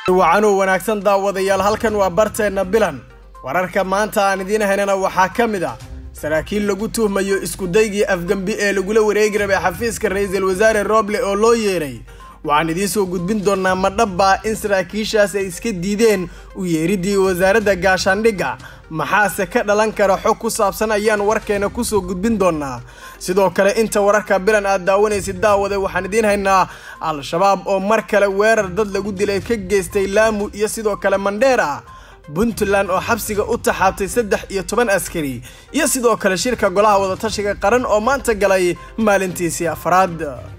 wacanuu wanaagsan daawadayaal halkan waa barteenna bilan wararka maanta aan idiin haynana waxaa ka mid ah saraakiil lagu tuhmayo iskudaygii afgembi ee lagula wareegi rabay xafiiska ra-iisul wasaare roble oo loo yeeray waxaan idiin soo gudbin doonaa madhabbaa in saraakiishaas ay iska diideen u yeeridii wasaaradda gaashaandhigga maxaase ka dhalan kara xog ku saabsan ayaan warkeena kusoo gudbin doonaa sidoo kale inta wararka bilan aad daawanaysid daawade waxaan idiin haynaa al-shabaab oo mar kale weerar dad lagu dilay ka geystay laamu iyo sidoo kale mandheera puntland oo xabsiga u taxaabtay saddex iyo toban askari iyo sidoo kale shirka golaha wadatashiga qaran oo maanta galay maalintiisii afraad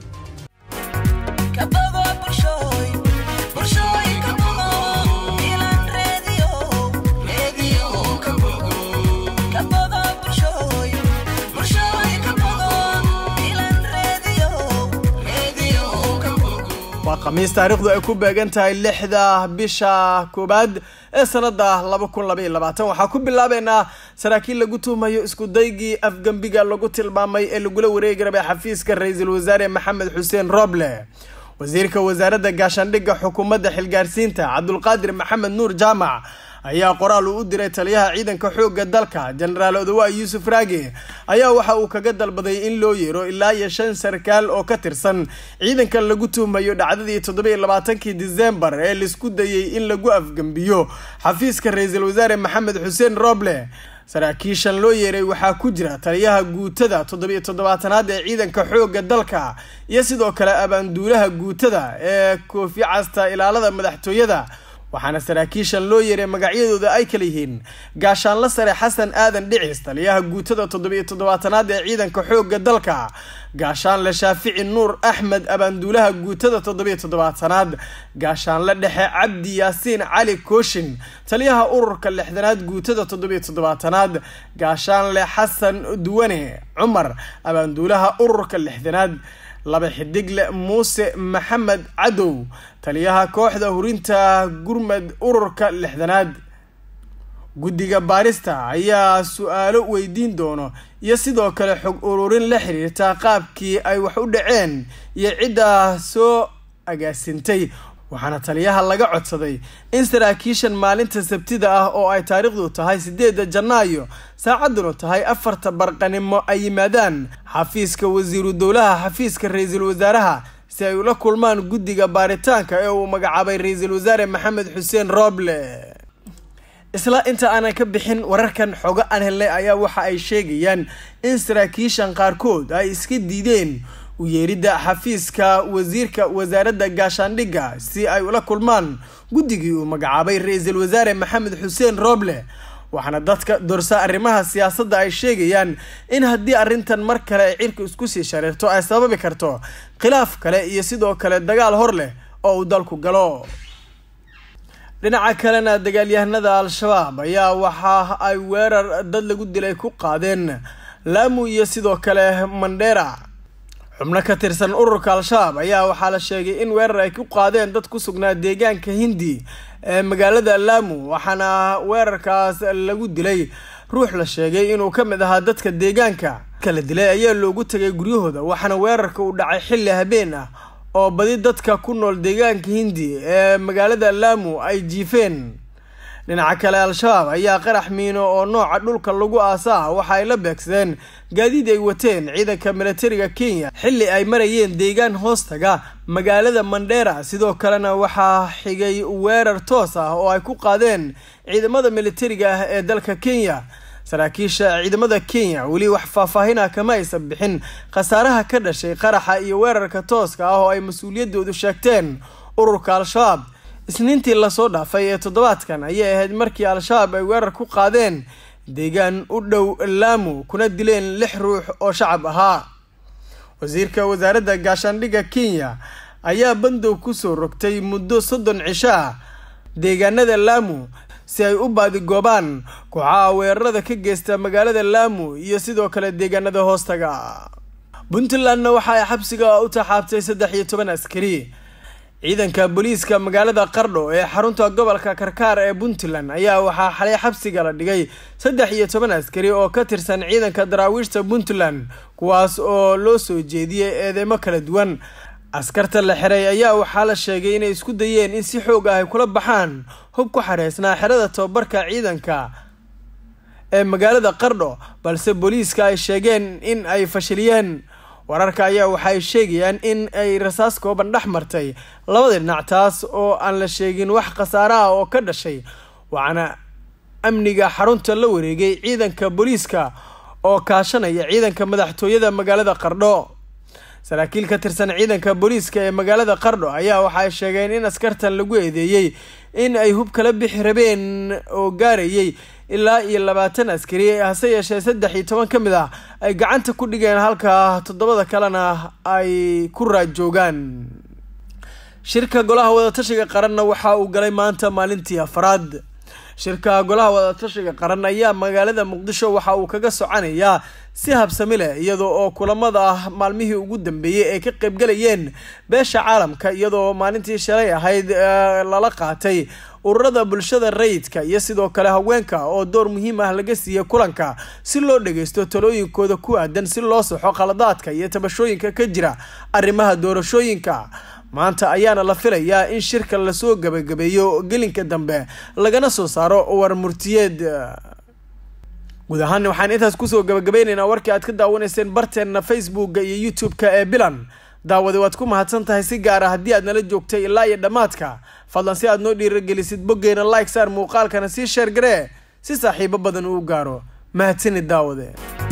waa khamiis taariikhdu ay ku beegan tahay lixda bisha koowaad ee sanada laba kun labaiyo labaatan waxaa ku bilaabeynaa saraakiil lagu tuhmayo iskudaygii afgembiga lagu tilmaamay ee lagula wareegi rabay xafiiska ra-iisul wasaare maxamed xuseen roble wasiirka wasaaradda gaashaandhigga xukuumadda xilgaarsiinta cabdulqaadir maxamed nuur jaamac ayaa qoraal uu u diray taliyaha ciidanka xoogga dalka jenaraal odawa yuusuf raage ayaa waxa uu kaga dalbaday in loo yeero ilaa iyo shan sarkaal oo ka tirsan ciidanka lagu tuhmayo dhacdadii toddobiiyo labaatankii disembar ee laisku dayey in lagu afgembiyo xafiiska ra-iisul wasaare maxamed xuseen roble saraakiishan loo yeeray waxaa ku jira taliyaha guutada toddobiiyo toddobaatanaad ee ciidanka xoogga dalka iyo sidoo kale abaanduulaha guutada ee koofi casta ilaalada madaxtooyada waxaana saraakiishan loo yeeray magacyadooda ay kala yihiin gaashaanla sare xasan aadan dhicis taliyaha guutada toddobiiyo toddobaatanaad ee ciidanka xoogga dalka gaashaanle shaafici nuur axmed abaanduulaha guutada toddobiiyo toddobaatanaad gaashaanle dhexe cabdi yaasiin cali kooshin taliyaha ururka lixdanaad guutada toddobiiyo toddobaatanaad gaashaanle xasan duwane cumar abaanduulaha ururka lixdanaad laba xidigle muuse maxamed cadow taliyaha kooxda hurinta gurmad ururka lixdanaad guddiga baarista ayaa su-aalo weydiin doono iyo sidoo kale xog ururin la xiriirta qaabkii ay wax u dhaceen iyo cidda soo agaasintay waxaana taliyaha laga codsaday in saraakiishan maalinta sabtida ah oo ay taariikhdu tahay sideedda janaayo saacadduna tahay afarta barqanimo ay yimaadaan xafiiska wasiiru dowlaha xafiiska ra-iisul wasaaraha si ay ula kulmaan guddiga baaritaanka ee uu magacaabay ra-iisul wasaare maxamed xuseen roble isla inta aanan ka bixin wararkan xogo aan helnay ayaa waxa ay sheegayaan in saraakiishan qaarkood ay iska diideen u yeeridda xafiiska wasiirka wasaaradda gaashaandhigga si ay ula kulmaan guddigii uu magacaabay ra-iisul wasaare maxamed xuseen roble waxaana dadka dorsa arrimaha siyaasadda ay sheegayaan in haddii arrintan mar kale ay cirka isku sii shareerto ay sababi karto khilaaf kale iyo sidoo kale dagaal hor leh oo uu dalku galo dhinaca kalena dagaalyahanada al-shabaab ayaa waxa ay weerar dad lagu dilay ku qaadeen laamu iyo sidoo kale mandheera xubno ka tirsan ururka al-shabaab ayaa waxaa la sheegay in weerar ay ku qaadeen dad ku sugnaa deegaanka hindi ee magaalada laamu waxaana weerarkaas lagu dilay ruux la sheegay inuu ka mid ahaa dadka deegaanka kala dilay ayaa loogu tagay guryahooda waxaana weerarka uu dhacay xilli habeen ah oo badi dadka ku nool deegaanka hindi ee magaalada laamu ay jiifeen dhinaca kale al-shabaab ayaa qarax miino oo nooca dhulka lagu aasaa waxa ay la beegsadeen gaadiid ay wateen ciidanka militariga kenya xilli ay marayeen deegaan hoostaga magaalada mandheera sidoo kalena waxaa xigay weerar toos ah oo ay ku qaadeen ciidamada militariga ah ee dalka kenya saraakiisha ciidamada kenya weli wax faahfaahina kama aysan bixin khasaaraha ka dhashay qaraxa iyo weerarka tooska ah oo ay mas-uuliyadoodu sheegteen ururka al-shabaab isniintii lasoo dhaafay ee toddobaadkan ayay ahayd markii al-shabaab ay weerar ku qaadeen deegaan u dhow laamu kuna dileen lix ruux oo shacab ahaa wasiirka wasaaradda gaashaandhigga kenya ayaa bandow kusoo rogtay muddo soddon cisho ah deegaanada laamu si ay u baadigoobaan kooxaha weerarada ka geysta magaalada laamu iyo sidoo kale deegaanada hoostaga puntlandna waxa ay xabsiga u taxaabtay saddex iyo toban askari ciidanka booliiska magaalada qardho ee xarunta gobolka karkaar ee puntland ayaa waxaa xalay xabsiga la dhigay saddex iyo toban askari oo ka tirsan ciidanka daraawiishta puntland kuwaas oo loo soo jeediyey eedeymo kala duwan askarta la xiray ayaa waxaa la sheegay inay isku dayeen in si xoog ah ay kula baxaan hub ku xareysnaa xerada tababarka ciidanka ee magaalada qardho balse booliiska ay sheegeen in ay fashiliyeen wararka ayaa waxaay sheegayaan in ay rasaas kooban dhex martay labada dhinac taas oo aan la sheegin wax khasaare ah oo ka dhashay waxaana amniga xarunta la wareegay ciidanka booliiska oo kaashanaya ciidanka madaxtooyada magaalada qardho saraakiil ka tirsan ciidanka booliiska ee magaalada qardho ayaa waxaay sheegeen in askartan lagu eedeeyey in ay hub kala bixi rabeen oo gaarayay ilaa iyo labaatan askari hase yeeshee saddex iyo toban ka mid ah ay gacanta ku dhigeen halka toddobada kalena ay ku raajoogaan shirka golaha wadatashiga qaranna waxa uu galay maanta maalintii afraad shirka golaha wadatashiga qaran ayaa magaalada muqdisho waxa uu kaga soconayaa si habsami leh iyadoo oo kulamada ah maalmihii ugu dambeeyey ay ka qaybgalayeen beesha caalamka iyadoo maalintii shalay ahayd lala qaatay ururada bulshada rayidka iyo sidoo kale haweenka oo door muhiim ah laga siiyey kulanka si loo dhageysto talooyinkooda ku aadan si loo saxo khaladaadka iyo tabashooyinka ka jira arrimaha doorashooyinka maanta ayaana la filayaa in shirka lasoo gabagabeeyo gelinka dambe lagana soo saaro war murtiyeed guud ahaan waxaan intaas kusoo gabagabeyneynaa warkii aad ka daawanayseen barteenna facebooka iyo youtube-ka ee bilan daawade waad ku mahadsan tahay si gaara haddii aad nala joogtay ilaa iyo dhammaadka fadlan si aad noo dhiiragelisid boggeena like saar muuqaalkana sii sheer garee si saaxiibo badan uu gaaro mahadsanid daawade